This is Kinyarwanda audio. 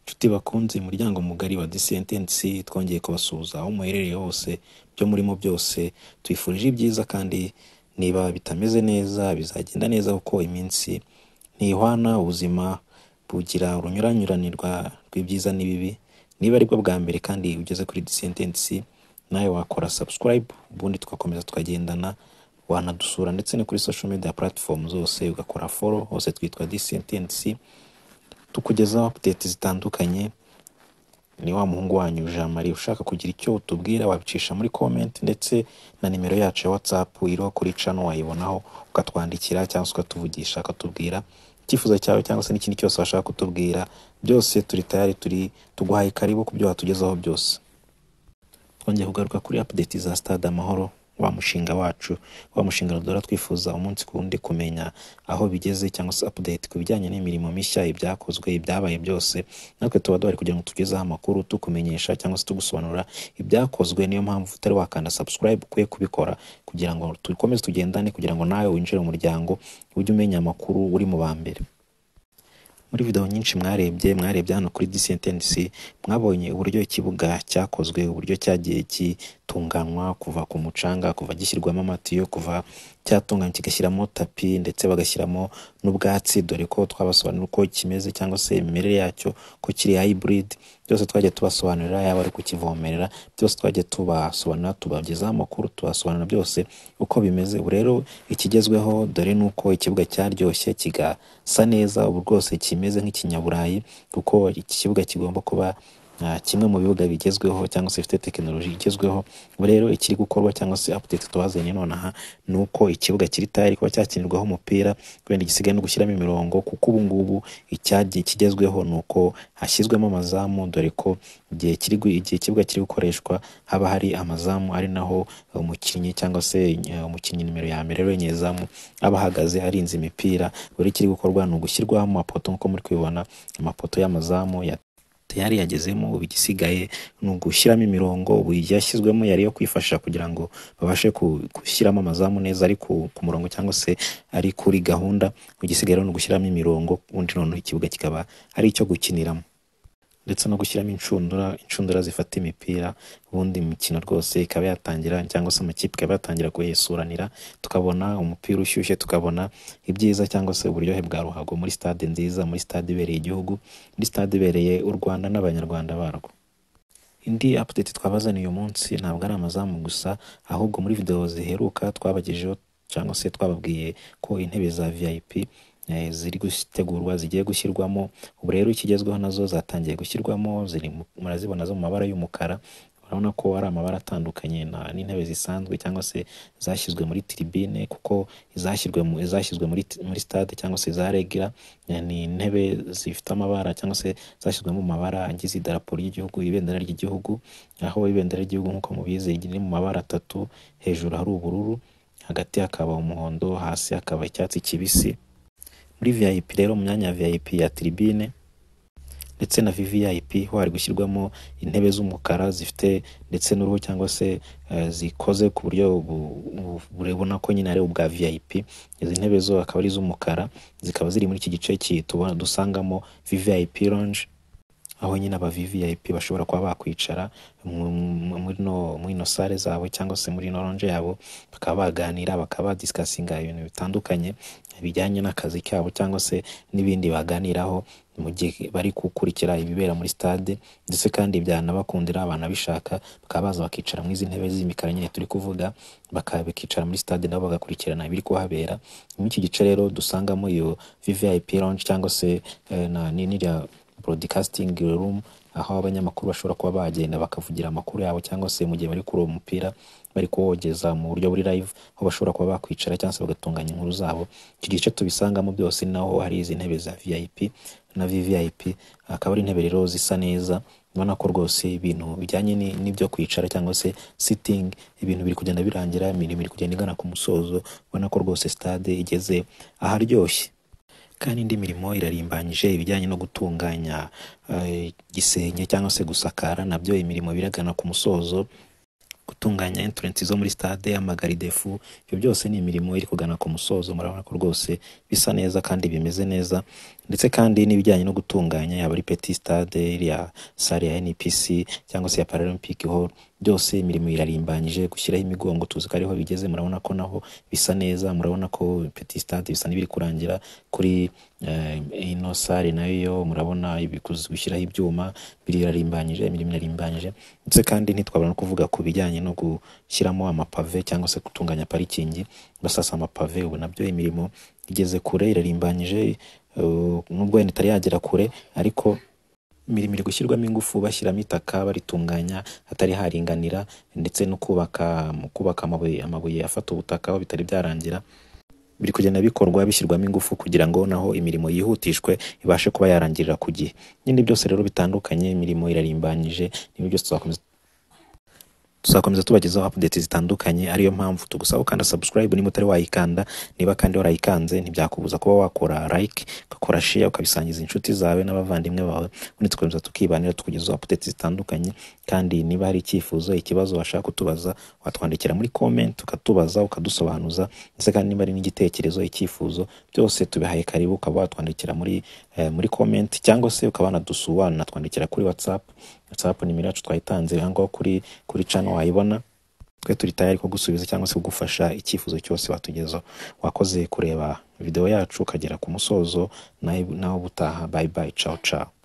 Nshuti bakunzi muryango mugari wa The Sentence twongeye kubasuhuza aho muherereye hose byo murimo byose tubifurije ibyiza kandi niba bitameze neza bizagenda neza kuko iminsi ntihwana ubuzima bugira urunyuranyuranirwa rw'ibyiza n'ibibi niba aribwo bwa mbere kandi ugeze kuri The Sentence nawe wakora subscribe ubundi tugakomeza tukagendana wanadusura ndetse no kuri social media platform zose ugakora follow hose twitwa The Sentence tukugezaho update zitandukanye ni wa muhungu wanyu Jean Marie ushaka kugira icyo utubwira wabicisha muri comment ndetse na nimero yacu ya WhatsApp iriho kuri channel wayibonaho ukatwandikira cyangwa se ukatuvugisha ukatubwira icyifuzo cyawe cyangwa se n'ikindi cyose washaka kutubwira byose turi tayari turi tuguhaye karibu ku byo watugezaho byose twongeye kugaruka kuri update za stade amahoro wa mushinga wacu wa mushinga duhora twifuza umunsi ku wundi kumenya aho bigeze cyangwa se update ku bijyanye n'imirimo mishya ibyakozwe ibyabaye byose natwe tuba duhari kugira ngo tugezeho amakuru tukumenyesha cyangwa se tugusobanurira ibyakozwe niyo mpamvu utari wakanda subscribe ukwiye kubikora kugira ngo dukomeze tugendane kugira ngo nawe winjire mu muryango ujye umenya amakuru uri mu ba mbere muri video nyinshi mwarebye mwarebye hano kuri disentensi mwabonye uburyo ikibuga cyakozwe uburyo cyagiye gitunganywa kuva ku mucanga kuva gishyirwamo amatiyo kuva cyatunganywa kigashyiramo tapi ndetse bagashyiramo n'ubwatsi dore ko twabasobanurira uko kimeze cyangwa se imimerere yacyo ko kiri hybrid byose twagiye tubasobanurira yaba ari kukivomerera byose twagiye tubasobanurira tubagezaho amakuru tubasobanurira byose uko bimeze ubu rero ikigezweho dore ni uko ikibuga cyaryoshye kigasa neza ubu rwose kimeze nk'ikinyaburayi kuko iki kibuga kigomba kuba ah, kimwe mu bibuga bigezweho cyangwa se bifite tekinoloji igezweho ubu rero ikiri gukorwa cyangwa se update tubazaniye nonaha ni uko ikibuga kiri tayari kuba cyakinirwaho umupira wenda gisigaye no gushyiramo imirongo kuko ubu ngubu icyagiye kigezweho ni uko hashyizwemo amazamu dore ko igihe kiri gu- igihe ikibuga kiri gukoreshwa haba hari amazamu ari naho umukinnyi cyangwa se eh, umukinnyi nimero ya mbere rero nyezamu aba ahagaze arinze imipira buri kiri gukorwa ni ugushyirwaho amapoto nk'uko muri kubibona amapoto y'amazamu ya yari yagezemo ubu igisigaye ni ugushyiramo imirongo ubu yashyizwemo yari yo kwifasha kugira ngo babashe ku- gushyiramo amazamu neza ari ku, ku murongo cyangwa se ari kuri gahunda igisigaye rero ni ugushyiramo imirongo ubundi noneho ikibuga kikaba ari icyo gukiniramo ndetse no gushyiramo inshundura inshundura zifata imipira ubundi imikino rwose ikaba yatangira cyangwa se amakipe ikaba yatangira kuyesuranira tukabona umupira ushyushye tukabona ibyiza cyangwa se uburyohe bwa ruhago muri stade nziza muri stade ibereye igihugu muri stade ibereye u Rwanda n'abanyarwanda barwo indi update twabazaniye uyu munsi ntabwo ari amazamu gusa ahubwo muri video ziheruka twabagejeho cyangwa se twababwiye ko intebe za VIP eh, ziri gutegurwa zigiye gushyirwamo ubu rero ikigezweho nazo zatangiye gushyirwamo ziri mu- murazibona zo mu mabara y'umukara urabona ko ari amabara atandukanye na- n'intebe zisanzwe cyangwa se zashyizwe muri tribune kuko izashyirwe mu- izashyizwe muri muri stade cyangwa se za regira eh, ni intebe zifite amabara cyangwa se zashyizwemo mu mabara agize idarapo ry'igihugu ibendera ry'igihugu aho ibendera ry'igihugu nk'uko mubizi riri mu mabara atatu hejuru hari ubururu hagati hakaba umuhondo hasi hakaba icyatsi kibisi muri vip rero mu myanya ya vip ya tribune ndetse na VVIP ho hari gushyirwamo intebe z'umukara zifite ndetse n'uruhu cyangwa se eh, zikoze ku buryo bu- bu- burebona ko nyine ari ubwa VIP izi ntebe zo akaba ari iz'umukara zikaba ziri muri iki gice ki- tubona dusangamo VVIP lounge aho nyine aba VVIP bashobora kuba bakwicara mu- mu- muri ino muri ino sale zabo cyangwa se muri ino lounge yabo bakaba baganira bakaba badisikasinga ibintu bitandukanye bijyanye n'akazi kabo cyangwa se n'ibindi baganiraho mu gihe bari gukurikira ibibera muri stade ndetse kandi byanabakundira banabishaka bakaba baza bakicara muri izi ntebe z'imikara nyine turi kuvuga bakaba bakicara muri stade nabo bagakurikirana ibiri kuhabera muri iki gice rero dusangamo iyo VVIP lounge cyangwa se eh, na n'iriya broadcasting room aho abanyamakuru bashobora kuba bagenda bakavugira amakuru yabo cyangwa se mu gihe bari kureba umupira bari kuwogeza mu buryo buri live aho bashobora kuba bakwicara cyangwa se bagatunganya inkuru zabo iki gice tubisangamo byose ni naho hari izi ntebe za vip na vvip akaba ari intebe rero zisa neza ubona ko rwose ibintu bijyanye ni- n'ibyo kwicara cyangwa se sitting ibintu biri kugenda birangira imirimo iri kugenda igana ku musozo ubona ko rwose stade igeze aharyoshye kandi indi mirimo irarimbanyije ibijyanye no gutunganya eh, igisenge cyangwa se gusakara nabyo imirimo biragana ku musozo gutunganya entrance zo muri stade amagaridefu ibyo byose ni imirimo iri kugana ku musozo murabona ko rwose bisa neza kandi bimeze neza ndetse kandi n'ibijyanye no gutunganya yaba ari Petit Stade iriya sale ya NPC cyangwa se ya Paralympic Hall byose imirimo irarimbanyije gushyiraho imigongo tuzi ko ariho bigeze murabona ko naho bisa neza murabona ko Petit Stade bisa n'ibiri kurangira kuri eh, ino sale nayo yo murabona ibikuzi gushyiraho ibyuma birarimbanyije imirimo irarimbanyije ndetse kandi ntitwabura no kuvuga ku bijyanye no gushyiramo amapave cyangwa se gutunganya parikingi basasa amapave ubu nabyo imirimo igeze kure irarimbanyije eh, nubwo wenda itari yagera kure ariko imirimo iri gushyirwamo ingufu bashyiramo itaka baritunganya hatari haringanira ndetse no kubaka mu kubaka amabuye amabuye afata ubutaka aho bitari byarangira biri kugenda bikorwa bishyirwamo ingufu kugira ngo naho imirimo yihutishwe ibashe kuba yarangirira ku gihe nyine byose rero bitandukanye imirimo irarimbanyije n'ibyo byose tuzakomeza tuzakomeza tubagezaho updates zitandukanye ariyo mpamvu tugusaba ukanda subscribe niba utari wayikanda niba kandi warayikanze ntibyakubuza kuba wakora like ugakora share ukabisangiza inshuti zawe n'abavandimwe bawe ubundi tukomeza tukibanira tukugezaho updates zitandukanye kandi niba hari icyifuzo ikibazo washaka kutubaza watwandikira muri comment ukatubaza ukadusobanuza ndetse kandi niba ari n'igitekerezo icyifuzo byose tubihaye karibu ukaba watwandikira muri eh, muri comment cyangwa se ukaba wanadusura wanatwandikira kuri whatsapp whatsapp nimero yacu twayitanze aha ngaho kuri kuri channel wayibona twe turi tayari ko gusubiza cyangwa se kugufasha icyifuzo cyose watugezaho wakoze kureba video yacu ukagera ku musozo nawe nawe ubutaha bye bye ciao ciao